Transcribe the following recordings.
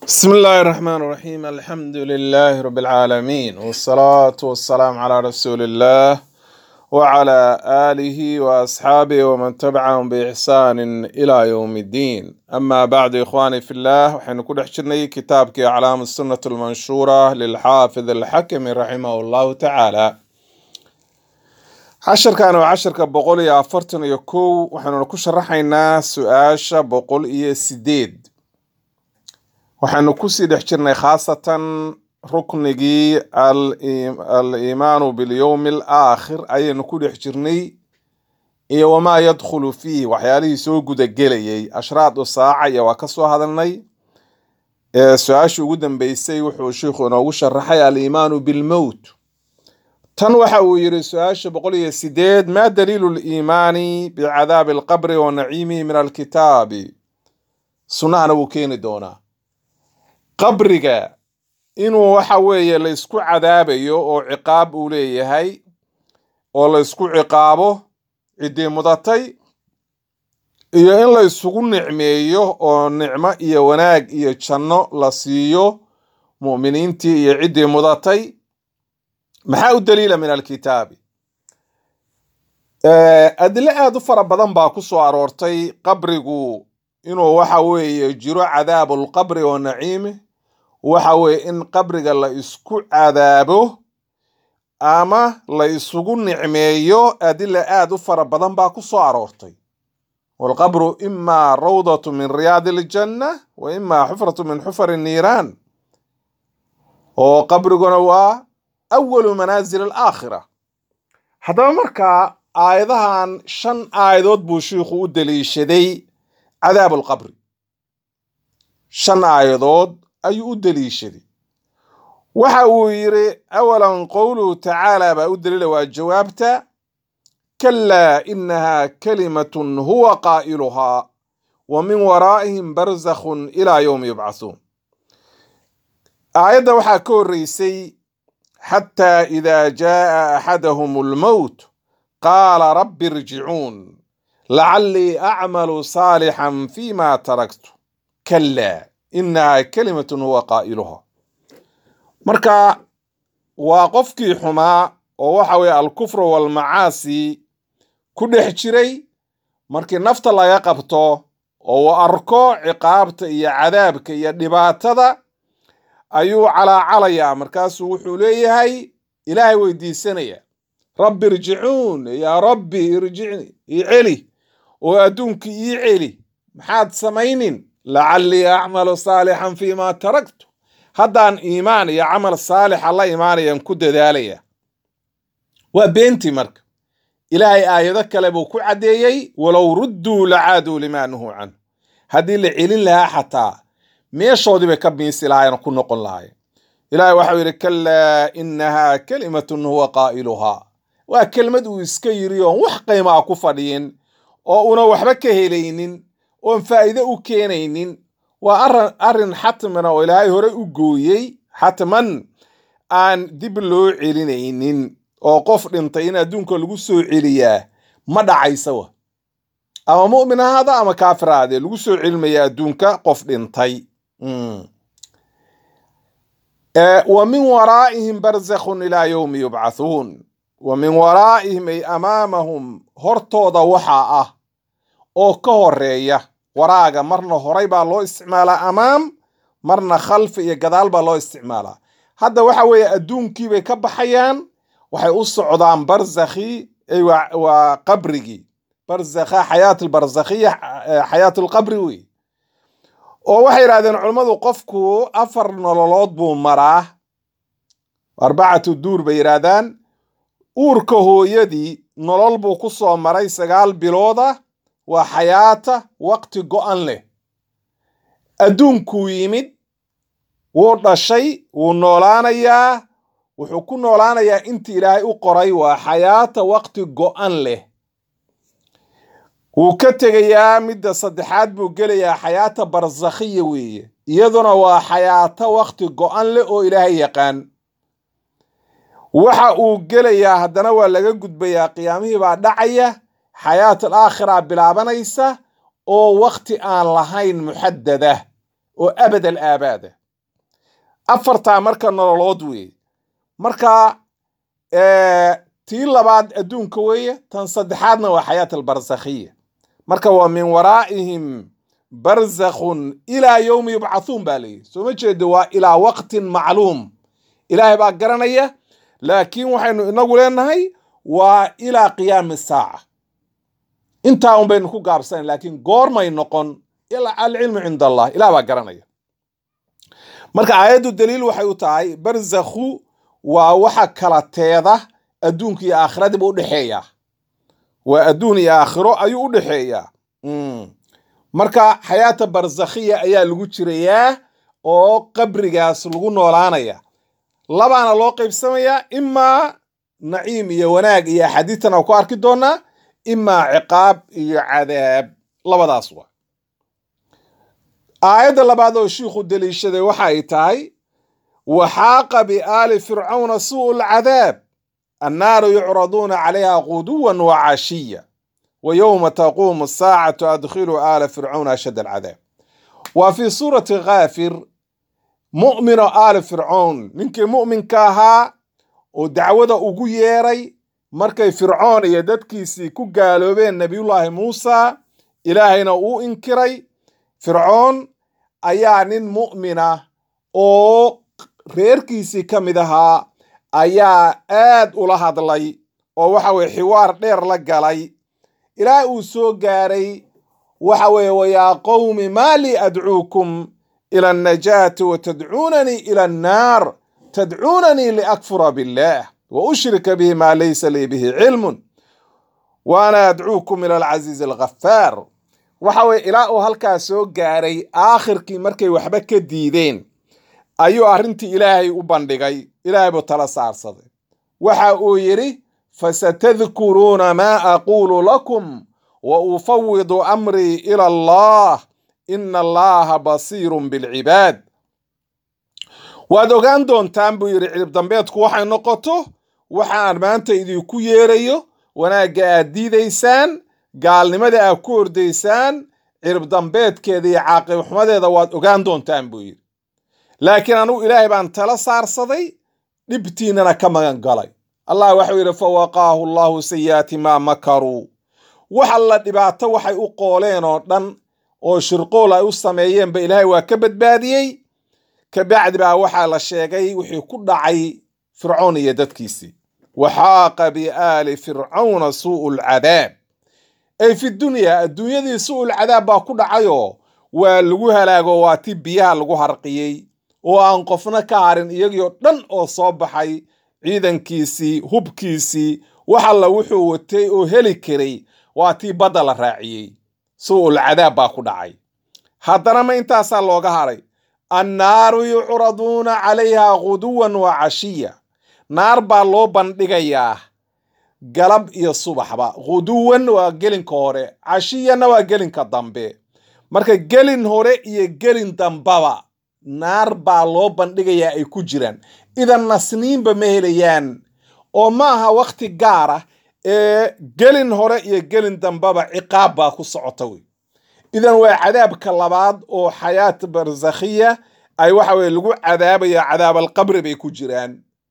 بسم الله الرحمن الرحيم الحمد لله رب العالمين والصلاة والسلام على رسول الله وعلى آله وأصحابه ومن تبعهم بإحسان إلى يوم الدين أما بعد إخواني في الله وحين كل حشرني كتابك أعلام السنة المنشورة للحافظ الحكم رحمه الله تعالى casharkan waa casharka boqol iyo afartan iyo kow waxaanuna ku sharaxaynaa su-aasha boqol iyo sideed waxaanu kusii dhex jirnay khaasatan ruknigii al-iimaanu bilyowmi alaakhir ayaynu ku dhex jirnay iyo wamaa yadkhulu fiih waxyaalihii soo gudagelayay ashraadu saaca iyo waa ka soo hadalnay su-aashii ugu dambeysay wuxuu sheikhu inoogu sharaxay aliimaanu bilmowt tan waxa uu yidhi su-aasha boqol iyo sideed maa daliilu liimaani bicadaabi alqabri wa naciimihi min alkitaabi sunnahana wuu keeni doonaa qabriga inuu waxa weeye la isku cadaabayo oo ciqaab uu leeyahay oo la isku ciqaabo ciddii mudatay iyo in la isugu nicmeeyo oo nicmo iyo wanaag iyo janno la siiyo mu'miniintii iyo ciddii mudatay maxaa u daliila min alkitaabi adilo aada u fara badan baa ku soo aroortay qabrigu inuu waxa weeye jiro cadaabulqabri wa naciimi waxa weeye in qabriga la isku cadaabo ama la isugu nicmeeyo adila aada u fara badan baa ku soo aroortay walqabru imaa rawdatu min riyaadi iljanna wa imaa xufratu min xufari niiraan oo qabriguna waa awalu manaasil alaakhira haddaba markaa aayadahan shan aayadood buu shiikhu u daliishaday cadaab alqabri shan aayadood ayuu u daliishaday waxa uu yidhi awalan qowluhu tacaala baa u daliila waa jawaabta kalaa inaha kalimatun huwa qaa'iluhaa wa min waraa'ihim barzakhun ilaa yowmi yubcathuun aayadda waxaa ka horreysay xataa idaa jaaa axadahum almowt qaala rabbi irjicuun lacallii acmalu saalixan fima taraktu kalaa inaha kalimatun huwa qaa'iluha marka waa qofkii xumaa oo waxa weeye alkufru waalmacaasi ku dhex jiray markii nafta laga qabto oo uu arko ciqaabta iyo cadaabka iyo dhibaatada ayuu calaacalayaa markaasuu wuxuu leeyahay ilaahay weydiisanaya rabbi irjicuun yaa rabbi irjicni ii celi oo adduunkii ii celi maxaad samaynin lacallii acmalu saalixan fiimaa taraktu haddaan iimaan iyo camal saalixa la imaanayaan ku dadaalaya waa beentii marka ilaahay aayado kale buu ku caddeeyey walow rudduu lacaaduu limaa nuhuu canhu haddii la celin lahaa xataa meeshoodii bay ka biinsi lahaayeen ku noqon lahaayeen ilaahay waxau yidhi kalaa inahaa kalimatun huwa qaa'iluhaa waa kelmad uu iska yiri oon wax qiimaa ku fadhiyin oo una waxba ka helaynin oon faa'iide u keenaynin waa arin arrin xatmana oo ilaahay hore u gooyey xatman aan dib loo celinaynin oo qof dhintay in adduunka lagu soo celiyaa ma dhacaysawa ama mu'min ahaada ama kaafir ahaadee lagu soo celimaya adduunka qof dhintay wa min waraa'ihim barzakhun ilaa yowmi yubcathuun wa min waraa'ihim ay amaamahum hortooda waxaa ah oo ka horeeya waraaga marna horay baa loo isticmaalaa amaam marna khalfi iyo gadaal baa loo isticmaalaa hadda waxa weeye adduunkii bay ka baxayaan waxay u socdaan barzakhi waa qabrigii barzakha xayaat albarzakhiya xayaat alqabri wey oo waxay yidhahdeen culammadu qofku afar nololood buu maraa arbacatu duur bay yidhaahdaan uurka hooyadii nolol buu ku soo maray sagaal bilooda waa xayaata waqti go'an leh adduunkuu yimid wuu dhashay wuu noolaanayaa wuxuu ku noolaanayaa intii ilaahay u qoray waa xayaata waqti go'an leh wuu ka tegayaa midda saddexaad buu gelayaa xayaata barzakhiya weeye iyaduna waa xayaato waqti go'an leh oo ilaahay yaqaan waxa uu gelayaa haddana waa laga gudbayaa qiyaamihii baa dhacaya xayaat alaakhira bilaabanaysa oo wakti aan lahayn muxadada oo abad al aabaada afartaa marka nololood weeye marka tii labaad adduunka weeye tan saddexaadna waa xayaat albarsakhiya marka waa min waraa'ihim barzakhun ilaa yowmi yubcathuun baa leeyihi soo ma jeedo waa ilaa waqtin macluum ilaahay baa garanaya laakiin waxaynu inagu leenahay waa ilaa qiyaami saaca intaa un baynu ku gaabsanayn laakiin goormay noqon alcilmu cinda allah ilah baa garanaya marka aayaddu daliil waxay u tahay barzakhu waa waxa kala teeda adduunka iyo aakhiradiiba udhexeeya waa adduun iyo aakhiro ayuu u dhexeeyaa marka xayaata barzakhiya ayaa lagu jirayaa oo qabrigaas lagu noolaanaya labaana loo qaybsamayaa imaa naciim iyo wanaag iyo axaadiistana ku arki doonaa imaa ciqaab iyo cadaab labadaas waa aayadda labaad oo shiikhu deliishaday waxa ay tahay waxaaqa biaali fircawna su'u lcadaab annaaru yucraduuna calayha quduwan wa cashiya wa yowma taquumu asaacatu adkhiluu aala fircawna ashad alcadaab waa fii suurati kaafir mu'mino aali fircown ninkii mu'minka ahaa oo dacwada ugu yeeray markay fircoon iyo dadkiisii ku gaaloobeen nebiyullaahi muusa ilaahayna uu inkiray fircoon ayaa nin mu'mina oo reerkiisii ka mid ahaa ayaa aad ula hadlay oo waxa weye xiwaar dheer la galay ilaa uu soo gaaray waxa weeye wayaa qowmi maa lii adcuukum ila annajaati wa tadcuunanii ila annaar tadcuunanii liakfura billaah wa ushrika bihi maa laysa lii bihi cilmun wa ana adcuukum ila alcasiizi alghafaar waxa weye ilaa uu halkaa soo gaaray aakhirkii markay waxba ka diideen ayuu arrintii ilaahay u bandhigay ilaahay buu tala saarsaday waxa uu yidhi fasatadkuruuna maa aquulu lakum wa ufawidu amrii ila allah ina allaha basiirun bilcibaad waad ogaan doontaan buu yidhi cilib dambeedku waxay noqoto waxaan maanta idinku yeerayo wanaagga aad diidaysaan gaalnimada aad ku ordaysaan cirib dambeedkeeda iyo caaqib xumadeeda waad ogaan doontaan buu yidhi laakiin anugu ilaahay baan tala saarsaday dhibtiinnana ka magan galay allah waxau yidhi fawaqaahu allahu sayi'aati maa makaruu wax alla dhibaato waxay u qooleen oo dhan oo shirqool ay u sameeyeenba ilaahay waa ka badbaadiyey kabacdi baa waxaa la sheegay wixii ku dhacay fircoon iyo dadkiisii waxaaqa biaali fircawna suu'u lcadaab ay fi dunyaa adduunyadii su'ul cadaab baa ku dhacayoo waa lagu halaago waa ti biyaha lagu harqiyey oo aan qofna ka harin iyagioo dhan oo soo baxay ciidankiisii hubkiisii wax alla wuxuu watay oo heli karay waa tii badda la raaciyey su'ul cadaab baa ku dhacay haddana ma intaasaa looga haray annaaru yucraduuna calayha guduwan wa cashiya naar baa loo bandhigayaa galab iyo subaxba guduwan waa gelinka hore cashiyana waa gelinka dambe marka gelin hore iyo gelin dambaba naar baa loo bandhigayaa ay ku jiraan idan nasniinba ma helayaan oo ma aha wakhti gaar ah ee gelin hore iyo gelin dambaba ciqaab baa ku socota wey idan waa cadaabka labaad oo xayaat barzakhiya ay waxa weye lagu cadaabaya cadaab alqabri bay ku jiraan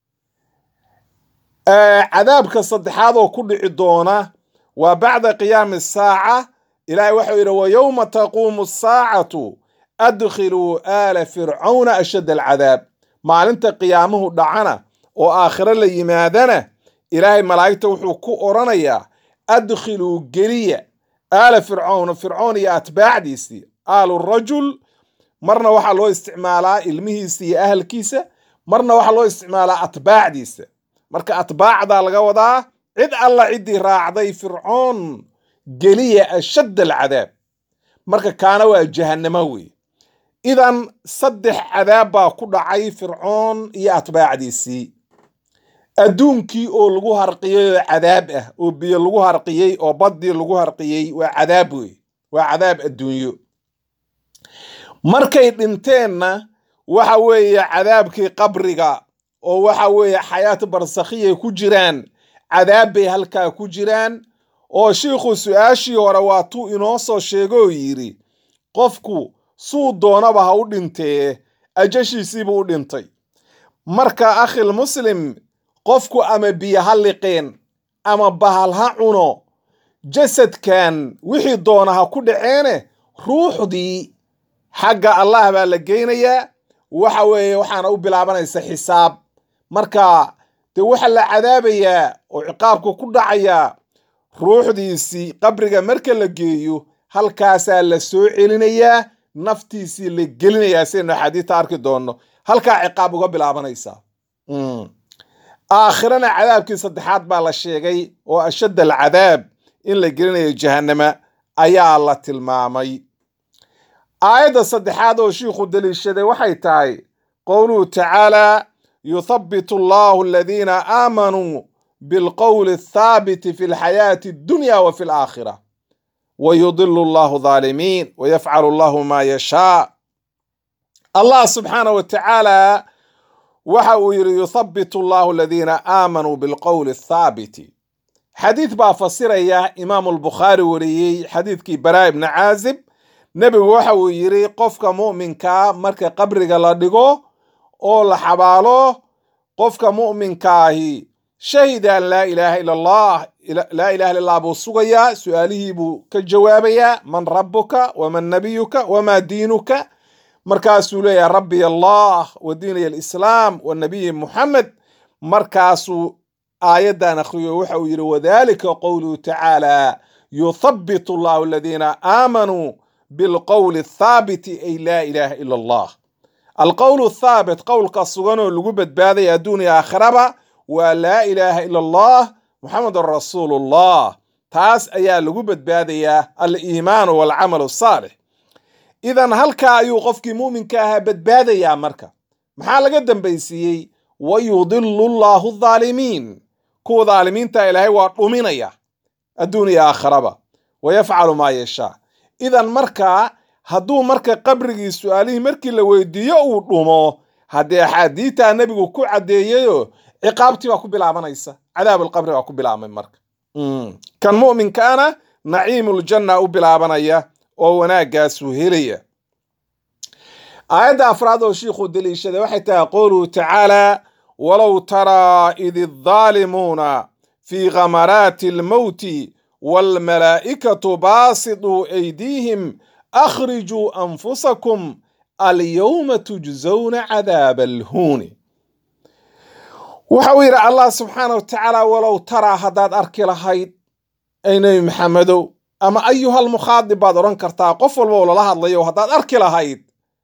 cadaabka saddexaad oo ku dhici doona waa bacda qiyaami saaca ilaahay waxau yidhi wa yowma taquumu asaacatu adkhiluu aala fircawna ashad alcadaab maalinta qiyaamuhu dhacana oo aakhiro la yimaadana ilaahay malaa'igta wuxuu ku odhanayaa adkhiluu geliya aala fircawna fircoon iyo atbaacdiisii aalu rajul marna waxaa loo isticmaalaa ilmihiisa iyo ahalkiisa marna waxaa loo isticmaalaa atbaacdiisa marka atbaacdaa laga wadaa cid alla ciddii raacday fircoon geliya ashadd alcadaab marka kaana waa jahannamo wey idan saddex cadaab baa ku dhacay fircoon iyo atbaacdiisii adduunkii oo lagu harqiyey oo cadaab ah oo biyo lagu harqiyey oo baddii lagu harqiyey waa cadaab wey waa cadaab adduunyo markay dhinteenna waxa weeye cadaabkii qabriga oo waxa weeye xayaat barsakhiyay ku jiraan cadaab bay halkaa ku jiraan oo shiikhu su-aashii hore waatuu inoo soo sheego oo yidhi qofku suu doonaba ha u dhintee ajashiisiibuu u dhintay marka akhil muslim qofku ama biyo ha liqeen ama bahal ha cuno jasadkan wixii doona ha ku dhaceene ruuxdii xagga allah baa la geynayaa waxa weeye waxaana u bilaabanaysa xisaab marka dee waxa la cadaabayaa oo ciqaabku ku dhacayaa ruuxdiisii qabriga marka la geeyo halkaasaa la soo celinayaa naftiisii la gelinayaa sidaynu axaadiista arki doonno halkaa ciqaab uga bilaabanaysaa aakhirana cadaabkii saddexaad baa la sheegay oo ashadd alcadaab in la gelinayo jahannama ayaa la tilmaamay aayadda saddexaad oo shiikhu daliishaday waxay tahay qowluhu tacaalaa yuthabbitu allahu aladiina aamanuu bilqowli athaabiti fi lxayaati addunya wa fi alaakhira wayudilu allahu dhaalimiin wayafcalu allahu maa yashaa allah subxaana wa tacaala waxa uu yidhi yuthabbitu allahu aladiina aamanuu bilqowli athaabiti xadiid baa fasiraya imaamu albukhaari wariyey xadiidkii baraa ibni caazib nebigu waxa uu yidhi qofka mu'minkaa marka qabriga la dhigo oo la xabaalo qofka mu'minkaahi shahida an laa ilaaha ila allah laa ilaha illa allah buu sugayaa su-aalihii buu ka jawaabayaa man rabbuka waman nabiyuka wamaa diinuka markaasuu leeyahay rabbiy allah wa diiniy alislaam wa nabiyi muxamed markaasuu aayaddan akhriyo waxa uu yidhi wadalika qowluhu tacaala yuthabbitu allahu aladiina aamanuu bilqowli athaabiti ay laa ilaaha ila allah alqowlu athaabit qowlka sugan oo lagu badbaadaya adduuniya aakhiraba waa laa ilaaha ila allah muxamedun rasuulullah taas ayaa lagu badbaadayaa aliimaanu walcamalu asaalix idan halkaa ayuu qofkii muuminka ahaa badbaadayaa marka maxaa laga dambaysiiyey wayudilu llahu dhaalimiin kuwa dhaalimiinta ilaahay waa dhuminaya adduuniya aakhiraba wayafcalu maa yashaa idan markaa hadduu marka qabrigii su-aalihii markii la weydiiyo uu dhumo haddee axaadiitaa nebigu ku caddeeyayo ciqaabtii baa ku bilaabanaysa cadaabulqabri baa ku bilaabmay marka kan mu'minkaana naciimuljanna u bilaabanaya oo wanaaggaasuu helaya aayadda afraad oo shiikhuu daliishaday waxay tahay qowluhu tacaalaa walow taraa id iddaalimuuna fii khamaraati almowti waalmalaa'ikatu baasiduu aydiihim akhrijuu anfusakum alyowma tujzawna cadaaba alhuuni waxa uu yidhi allah subxaana wa tacaala walow taraa haddaad arki lahayd ay nebi maxamedow ama ayuhal mukhaadib baad odhan kartaa qof walba oo lala hadlayo haddaad arki lahayd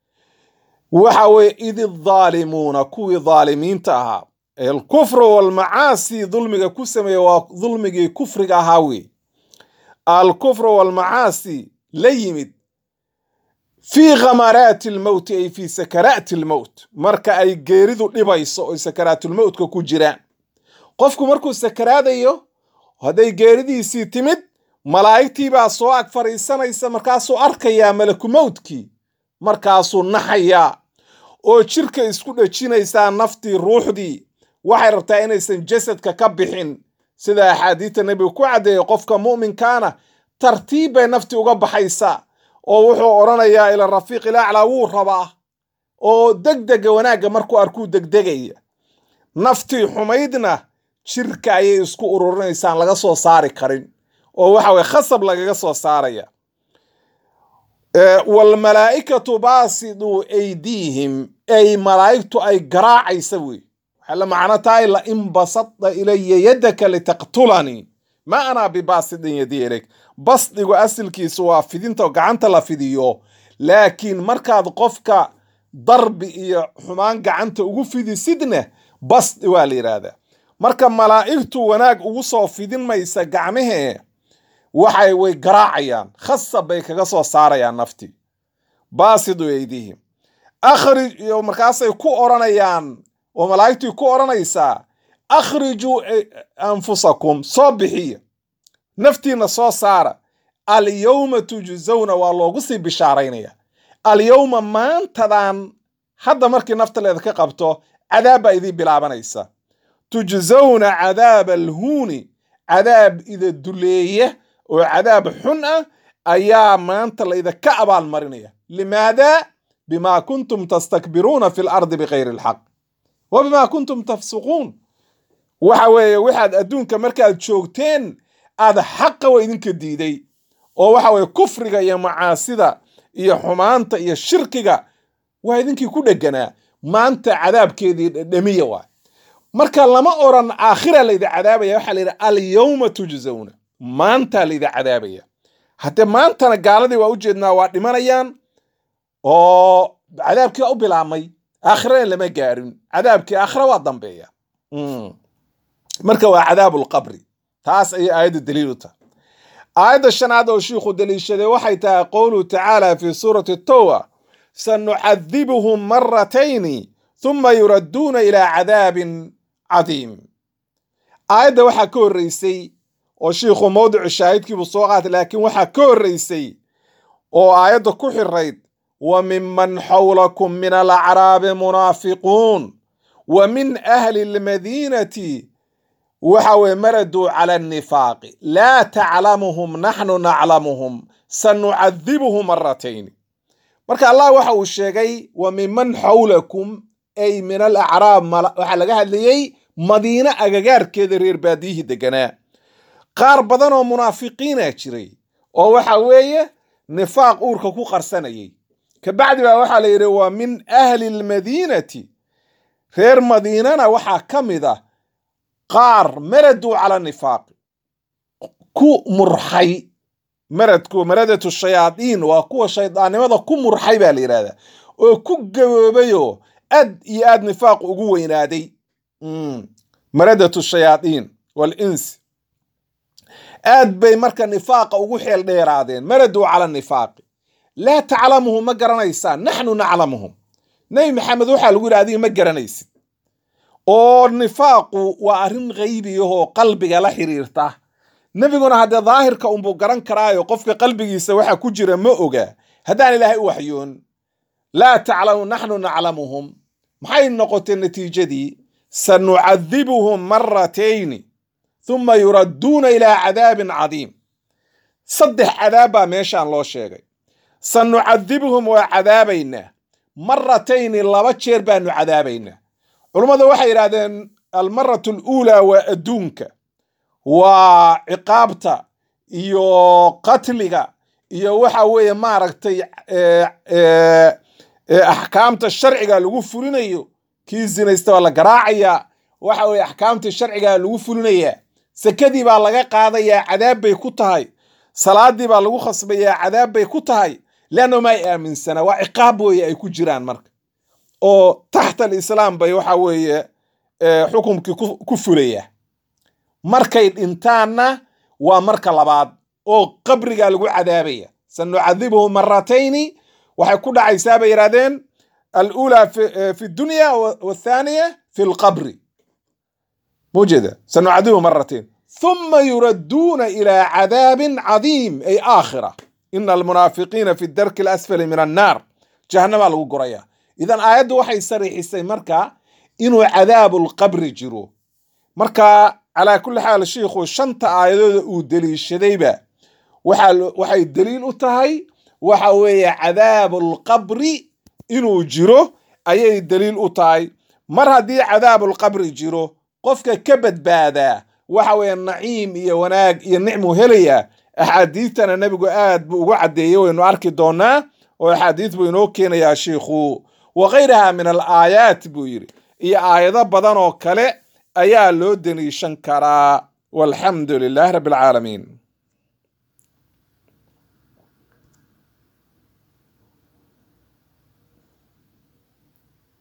waxa weeye id iddaalimuuna kuwii dhaalimiinta ahaa alkufru walmacaasi dulmiga ku sameeya waa dulmigii kufriga ahaa wey alkufru walmacaasi la yimid fii khamaraati almowti ay fii sakaraati almowt marka ay geeridu dhibayso oy sakaraatulmowtka ku jiraan qofku markuu sakaraadayo hadday geeridiisii timid malaa'igtii baa soo ag fadhiisanaysa markaasuu arkayaa malaku mowtkii markaasuu naxayaa oo jirka isku dhejinaysaa naftii ruuxdii waxay rabtaa inaysan jasadka ka bixin sida axaadiidta nebigu ku caddeeyay qofka mu'minkaana tartiib bay naftii uga baxaysaa oo wuxuu odhanayaa ila rafiiq ilaclaa wuu rabaa oo degdega wanaagga markuu arkuu degdegaya naftii xumaydna jirka ayay isku ururinaysaan laga soo saari karin oo waxa weye khasab lagaga soo saaraya waalmalaa'ikatu baasiduu aydiihim ay malaa'igtu ay garaacaysa wey waxay la macno tahay la in basadta ilaya yadaka litaqtulanii ma anaa bibaasidin yadii ilayk basdigu asilkiisu waa fidinta gacanta la fidiyo laakiin markaad qofka darbi iyo xumaan gacanta ugu fidisidna basdi waa la yidhaahdaa marka malaa'igtu wanaag ugu soo fidin maysa gacmahee waxay way garaacayaan khasab bay kaga soo saarayaan naftii baasidu aydihim akhrij iyo markaasay ku odhanayaan oo malaa'igtii ku odhanaysaa akhrijuu anfusakum soo bixiya naftiina soo saara alyowma tujzawna waa loogu sii bishaaraynaya alyowma maantadan hadda markii nafta leeda ka qabto cadaab baa idiin bilaabanaysa tujzawna cadaaba alhuuni cadaab ida duleeya oo cadaab xun ah ayaa maanta laydinka abaalmarinaya limaada bima kuntum tastakbiruuna fi lardi bikayri alxaq wa bima kuntum tafsuquun waxa weeye waxaad adduunka markaad joogteen aad xaqa wa idinka diiday oo waxa weye kufriga iyo macaasida iyo xumaanta iyo shirkiga waa idinkii ku dheganaa maanta cadaabkeedii dhedhemiya waa marka lama oran aakhira laydi cadaabaya waxaa la yidhi alyawma tujzawna maantaa laydi cadaabaya haddee maantana gaaladii waa ujeednaa waa dhimanayaan oo cadaabkii waa u bilaabmay aakhirana lama gaarin cadaabkii aakhira waa dambeeya marka waa cadaabu lqabri taas ayay aayadda daliil u tahay aayadda shanaad oo shiikhu daliishaday waxay tahay qowluhu tacaala fi suurati towba sanucadibuhum maratayni thuma yuradduuna ilaa cadaabin cadiim aayadda waxaa ka horreysay oo shiikhu mawdicu shaahidkiibuu soo qaatay laakiin waxaa ka horreysay oo aayadda ku xirayd wa minman xawlakum min alacraabi munaafiquun wa min ahli lmadiinati waxa weye maraduu cala annifaaqi laa taclamuhum naxnu naclamuhum sanucadibuhum maratayni marka allah waxa uu sheegay wa minman xawlakum ay min alacraab waxaa laga hadlayey madiine agagaarkeeda reer baadiyihii deganaa qaar badan oo munaafiqiina jiray oo waxa weeye nifaaq uurka ku qarsanayay kabacdi baa waxaa la yidhi wa min ahli lmadiinati reer madiinana waxaa ka mid ah qaar maraduu cala nifaaqi ku murxay maradku maradatu shayaadiin waa kuwa shaydaannimada ku murxay baa la yidhahdaa oo ku gaboobayoo aad iyo aad nifaaq ugu weynaaday maradatu shayaadiin walinsi aad bay marka nifaaqa ugu xeel dheeraadeen maraduu cala nifaaqi laa taclamuhum ma garanaysaan naxnu naclamuhum nebi maxamed waxaa lagu yidhi adiga ma garanaysid oo nifaaqu waa arrin qaybiyahoo qalbiga la xiriirta nebiguna haddee daahirka unbuu garan karaayo qofka qalbigiisa waxa ku jira ma oga haddaan ilaahay u waxyoon laa taclamu naxnu naclamuhum maxay noqotay natiijadii sanucadibuhum maratayni thuma yuradduuna ilaa cadaabin cadiim saddex cadaab baa meeshaan loo sheegay sanucadibuhum waa cadaabaynaa maratayni laba jeer baanu cadaabaynaa culummadu waxay yidhahdeen almaratu aluulaa waa adduunka waa ciqaabta iyo qatliga iyo waxa weeye maaragtay axkaamta sharciga lagu fulinayo kii zinaysta waa la garaacayaa waxa weye axkaamtii sharcigaa lagu fulinayaa sekadii baa laga qaadayaa cadaab bay ku tahay salaadii baa lagu khasbayaa cadaab bay ku tahay leanno ma ay aaminsana waa ciqaab weeye ay ku jiraan marka oo taxta alislaam bay waxa weeye xukumkii ku fulaya markay dhintaanna waa marka labaad oo qabrigaa lagu cadaabaya sanucadibuhu maratayni waxay ku dhacaysaa bay yidhahdeen alula fi dunya wathaaniya fi lqabri mujeda sanucadibuhu maratayn thuma yuradduuna ilaa cadaabin cadiim ay aakhira ina almunaafiqiina fi darki alasfali min annaar jahanamaa lagu guraya idan aayaddu waxay sariixisay marka inuu cadaabu lqabri jiro marka calaa kulli xaal shiikhu shanta aayadooda uu deliishadayba waxay daliil u tahay waxa weeye cadaabu lqabri inuu jiro ayay daliil u tahay mar haddii cadaabulqabri jiro qofka ka badbaadaa waxa weeye naciim iyo wanaag iyo nicmuu helayaa axaadiistana nebigu aad buu ugu caddeeyey waynu arki doonaa oo axaadiis buu inoo keenayaa shiikhu wa khayraha min al aayaat buu yidhi iyo aayado badan oo kale ayaa loo deliishan karaa walxamdu lilahi rabbi alcaalamiin